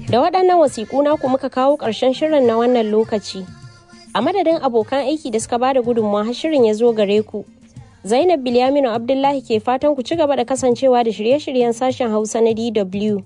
Da waɗannan wasiƙu naku muka kawo ƙarshen shirin na wannan lokaci. A madadin abokan aiki da suka bada gudunmawa har shirin ya zo gare ku. Zainab Bilyaminu Abdullahi ke fatan ku ci gaba da kasancewa da shirye-shiryen sashen Hausa na DW.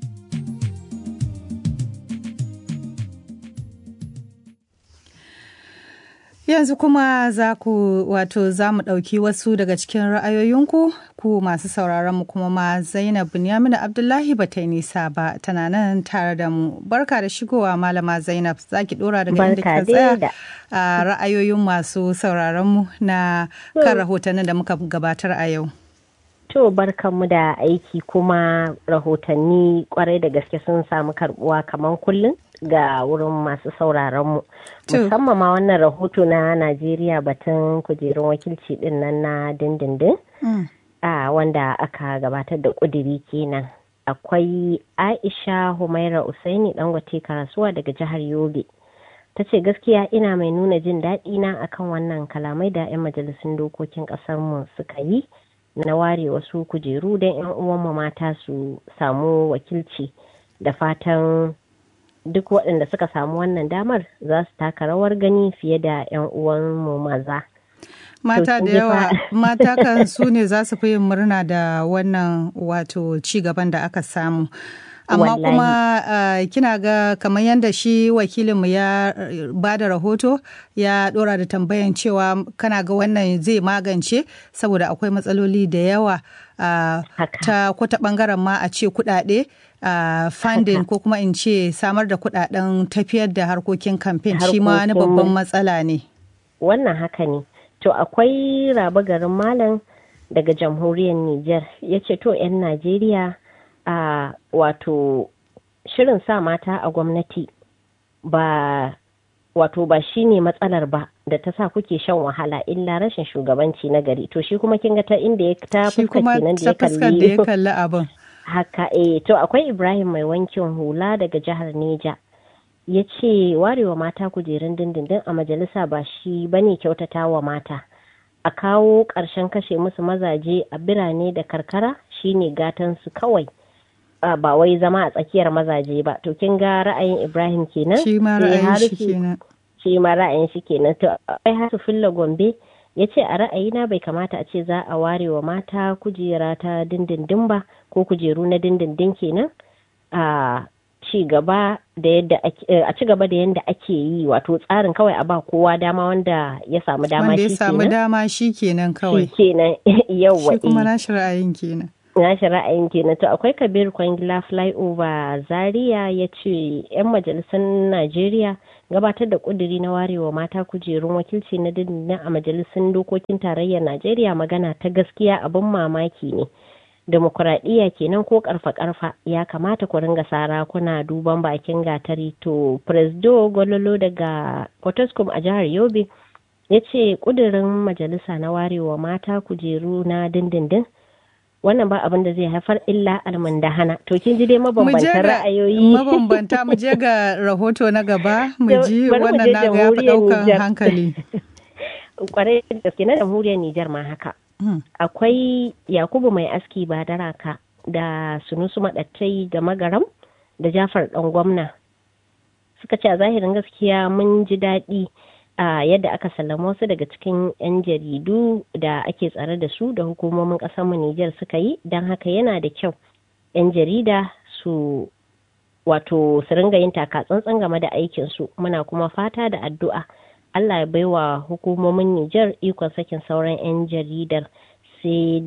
Yanzu kuma za ku wato za mu ɗauki wasu daga cikin ra'ayoyinku ku masu sauraron mu kuma ma Zainab Binyamina Abdullahi ba ta yi nisa ba tana nan tare da mu. Barka da shigowa malama Zainab za ki ɗora daga inda ka tsaya a ra'ayoyin masu sauraron mu na kan rahotannin da muka gabatar a yau. To barkanmu da aiki kuma rahotanni kwarai da gaske sun samu karbuwa kamar kullum ga wurin masu sauraronmu. Musamman ma wannan rahoto na Najeriya batun kujerun wakilci din nan na dindindin. A wanda aka gabatar da kudiri kenan. Akwai Aisha Humaira Usaini Dangote Karasuwa daga jihar Yobe. ta ce gaskiya ina mai nuna jin daɗi na akan wannan kalamai da 'yan majalisun dokokin ƙasarmu suka yi na ware wasu kujeru don 'yan uwanmu mata su samu wakilci da fatan duk waɗanda suka samu wannan damar za su taka rawar gani fiye da 'yan uwanmu maza. Mata da yawa mata kan su ne za su fi yin murna da wannan wato ci gaban da aka samu. amma kuma uh, kina ga kamar yadda shi wakilinmu ya ba da rahoto ya dora da tambayan cewa kana ga wannan zai magance saboda akwai matsaloli da yawa uh, ta kwata bangaren ma a ce kudade uh, funding ko kuma in ce samar da kudaden tafiyar da harkokin kamfen shi ma wani babban matsala ne wannan haka ne to akwai raba garin malam daga jamhuriyar niger ya ce to 'yan najeriya a uh, wato shirin sa mata a gwamnati ba wato ba shi ne matsalar ba da ta sa kuke shan wahala illa rashin shugabanci na gari to shi kuma kin ga ta inda ya ta fuska kenan da ya kalli kalli abin haka eh to akwai Ibrahim mai wankin hula daga jihar Neja ya ce warewa mata kujerun dindindin a majalisa ba shi bane kyautata wa mata a kawo ƙarshen kashe musu mazaje a birane da karkara shine gatan su kawai ba wai zama a tsakiyar mazaje ba to kin ga ra'ayin Ibrahim kenan shi ma ra'ayin shi kenan shi ma ra'ayin shi kenan to ai hasu filla gombe ya ce a ra'ayina bai kamata a ce za a ware wa mata kujera ta dindindin ba ko kujeru na dindindin kenan a ci gaba da yadda a ci gaba da yadda ake yi wato tsarin kawai a ba kowa dama wanda ya samu dama shi kenan wanda ya samu dama shi kenan kawai shi kenan yawa shi kuma nashi ra'ayin kenan nashi ra'ayin kenan to akwai kabir kwangila flyover zaria ya ce 'yan majalisar najeriya gabatar da kuduri na warewa mata kujerun wakilci na dindindin a majalisun dokokin tarayyar najeriya magana ta gaskiya abin mamaki ne demokuraɗiyya kenan ko karfa karfa ya kamata ku ringa sara kuna duban bakin gatari to presdo gololo daga potoscom a jihar yobe ya ce kudirin majalisa na warewa mata kujeru na dindindin wannan ba abin da zai haifar illa almundahana to kin ji dai mabambantan ra'ayoyi mabambanta mu je ga rahoto na gaba mu ji wannan na ga yafi daukan hankali kwarai da gaske na jamhuriyar Nijar ma haka akwai Yakubu mai aski ba daraka da sunusu madattai da magaram da Jafar dan gwamna suka ce a zahirin gaskiya mun ji daɗi a yadda aka sallama wasu daga cikin 'yan jaridu da ake tsare da su da hukumomin mu Nijar suka yi don haka yana da kyau 'yan jarida su wato su ringa yin taka tsantsan game da aikinsu muna kuma fata da addu'a Allah ya baiwa hukumomin Nijar ikon sakin sauran 'yan jaridar sai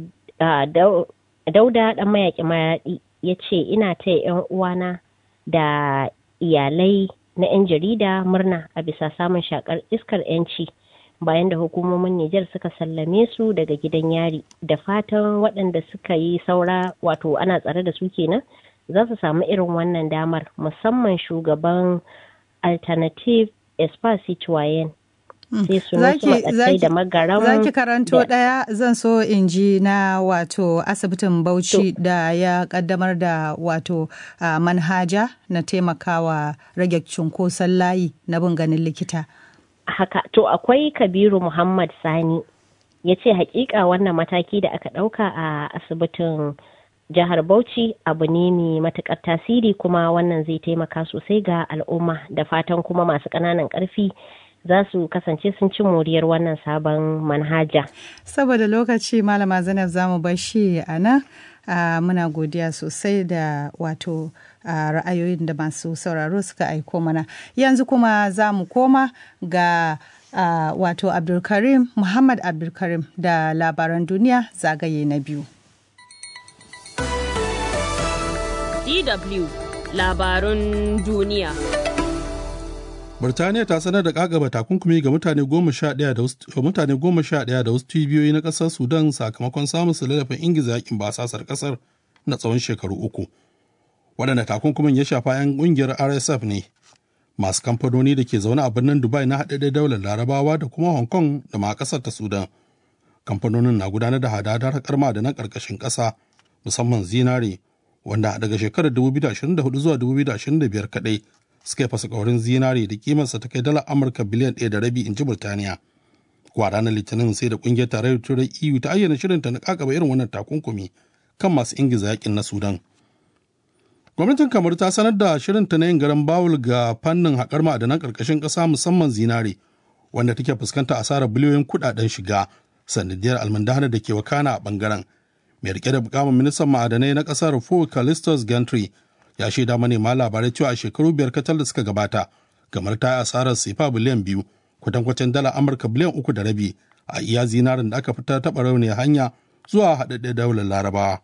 dauda dan mayaƙi mayaɗi ya ce ina taya 'yan uwana da iyalai na 'yan jarida murna a bisa samun shakar iskar 'yanci bayan da hukumomin Nijar suka sallame su daga gidan yari da fatan waɗanda suka yi saura wato ana tsare da su kenan za su samu irin wannan damar musamman shugaban alternative espace citoyen sai su nusu da magaram zaki karanto ɗaya zan so in ji na wato asibitin bauchi da ya kaddamar da wato uh, manhaja na taimakawa rage cunkoson layi na bin ganin likita haka to akwai kabiru muhammad sani ya ce hakika wannan mataki da aka ɗauka a asibitin jihar Bauchi abu ne mai matuƙar tasiri kuma wannan zai taimaka sosai ga al'umma da fatan kuma masu ƙananan ƙarfi za su kasance sun ci moriyar wannan sabon manhaja. Saboda lokaci malama Zainab za mu bar shi a nan muna godiya sosai da wato ra'ayoyin da masu sauraro suka aiko mana. Yanzu kuma za mu koma ga wato Abdulkarim Muhammad Abdulkarim da labaran duniya zagaye na biyu. DW labarun duniya. Birtaniya ta sanar da kagaba takunkumi ga mutane goma sha ɗaya da mutane goma sha ɗaya da wasu cibiyoyi na ƙasar Sudan sakamakon samun su lalafin ingiza yakin basasar ƙasar na tsawon shekaru uku. Waɗanda takunkumin ya shafa 'yan ƙungiyar RSF ne masu kamfanoni da ke zaune a birnin Dubai na haɗaɗɗen daular Larabawa da kuma Hong Kong da ma ƙasar ta Sudan. Kamfanonin na gudanar da hadadar karma da na ƙarƙashin ƙasa musamman zinare wanda daga shekarar 2024 zuwa 2025 kaɗai suka yi fasa ƙaurin zinare da kimarsa ta kai dala amurka biliyan ɗaya da rabi in ji burtaniya kuwa ranar litinin sai da ƙungiyar tarayyar turai eu ta ayyana shirinta na kakaba irin wannan takunkumi kan masu ingiza yakin na sudan gwamnatin kamar ta sanar da shirinta na yin garan bawul ga fannin haƙar ma'adanan ƙarƙashin ƙasa musamman zinare wanda take fuskanta asarar biliyoyin kuɗaɗen shiga sanadiyar almandahana da ke wakana a ɓangaren mai rike da bukamin ministan ma'adanai na ƙasar Paul Callistus Gantry ya shaida manema labarai cewa a shekaru biyar kacal da suka gabata kamar ta yi asarar sifa biliyan biyu kwatankwacin dala amurka biliyan uku da rabi a iya zinarin da aka fitar taɓa rauniyar hanya zuwa haɗaɗɗen daular larabawa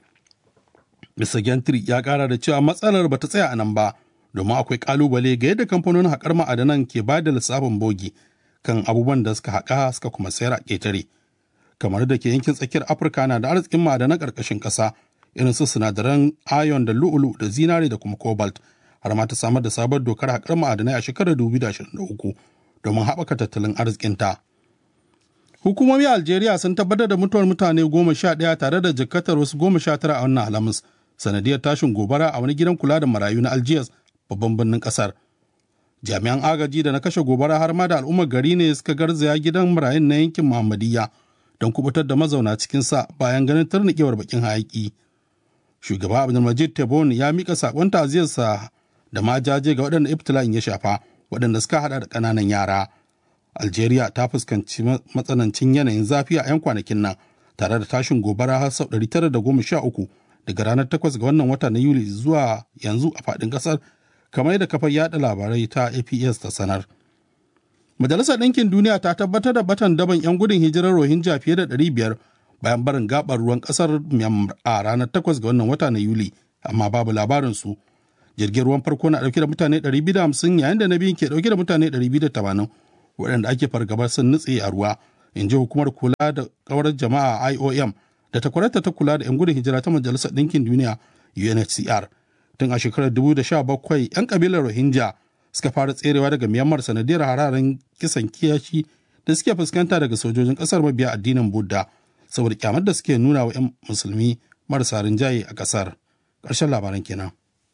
mr gentry ya ƙara da cewa matsalar bata tsaya a nan ba domin akwai ƙalubale ga yadda kamfanonin haƙar ma'adanan ke ba da lissafin bogi kan abubuwan da suka haƙa suka kuma sayar a ƙetare kamar da ke yankin tsakiyar afirka na da arzikin ma'adanan ƙarƙashin ƙasa irin su sinadaran iron da lu'ulu da zinare da kuma cobalt har ma ta samar da sabon dokar haƙar ma'adanai a shekarar 2023 domin haɓaka tattalin arzikinta. Hukumomi a Algeria sun tabbatar da mutuwar mutane goma sha ɗaya tare da jikkatar wasu goma sha tara a wannan alhamis sanadiyar tashin gobara a wani gidan kula da marayu na Algiers babban birnin ƙasar. Jami'an agaji da na kashe gobara har ma da al'ummar gari ne suka garzaya gidan marayun na yankin Muhammadiyya don kubutar da mazauna cikinsa bayan ganin tarnikewar bakin hayaki. shugaba abdulmajid tebboune ya mika sakon ta'aziyarsa da ma jaje ga waɗanda ibtila'in ya shafa waɗanda suka hada da ƙananan yara algeria ta fuskanci matsanancin yanayin zafi a 'yan kwanakin nan tare da tashin gobara har sau 913 daga ranar 8 ga wannan wata na yuli zuwa yanzu a faɗin ƙasar kamar yadda kafar yada labarai ta aps ta sanar majalisar ɗinkin duniya ta tabbatar da batan daban 'yan gudun hijirar rohingya fiye da 500 bayan barin gabar ruwan kasar Myanmar a ranar 8 ga wannan wata na Yuli, amma babu labarin su. Jirgin ruwan farko na dauke da mutane 250 yayin da na biyun ke dauke da mutane 280 waɗanda ake fargabar sun nutse a ruwa, in ji hukumar kula da kawar jama'a IOM da takwararta ta kula da 'yan gudun hijira ta Majalisar Ɗinkin Duniya UNHCR. Tun a shekarar 2017 'yan kabilar Rohingya suka fara tserewa daga Myanmar sanadiyar hararen kisan kiyashi da suke fuskanta daga sojojin ƙasar mabiya addinin Buddha. saboda kyamar da suke nuna wa 'yan musulmi marasa rinjaye a ƙasar. Ƙarshen labaran kenan.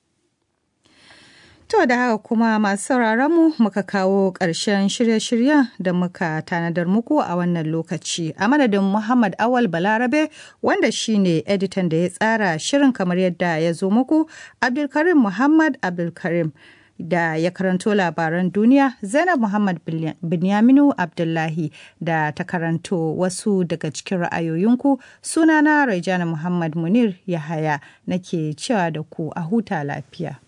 To da haka kuma masu sauraron mu muka kawo ƙarshen shirye-shiryen da muka tanadar muku a wannan lokaci. A madadin Muhammad Awal Balarabe wanda shine editan da ya tsara shirin kamar yadda ya zo muku, Abdulkarim Muhammad Abdulkarim. da ya karanto labaran duniya zainab muhammad binyaminu abdullahi da ta karanto wasu daga cikin ra'ayoyinku sunana raijana muhammad munir yahaya nake cewa da ku a huta lafiya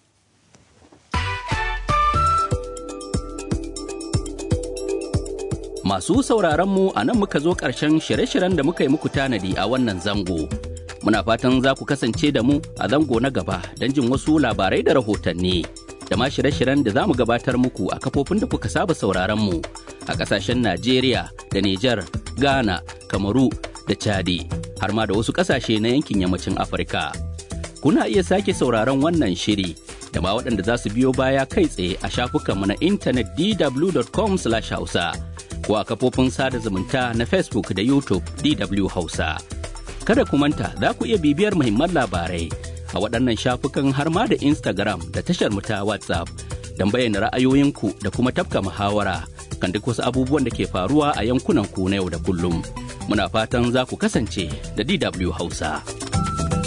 Masu sauraron mu a nan muka zo ƙarshen shirye-shiryen da muka yi muku tanadi a wannan zango. Muna fatan za ku kasance da mu a zango na gaba don jin wasu labarai da rahotanni. da ma shirye-shiryen da za mu gabatar muku a kafofin da kuka saba sauraron mu a ƙasashen Najeriya da Nijar, Ghana, Kamaru da Chadi har ma da wasu ƙasashe na yankin yammacin Afirka. Kuna iya sake sauraron wannan shiri da ma waɗanda za su biyo baya kai tsaye a shafukanmu na intanet dw.com/hausa ko a kafofin sada zumunta na Facebook da YouTube DW Hausa. Kada ku manta za ku iya bibiyar muhimman labarai a waɗannan shafukan har ma da Instagram da tashar mu ta WhatsApp don bayyana ra'ayoyinku da kuma tafka muhawara kan duk wasu abubuwan da ke faruwa a yankunan ku na yau da kullum. Muna fatan za ku kasance da DW Hausa.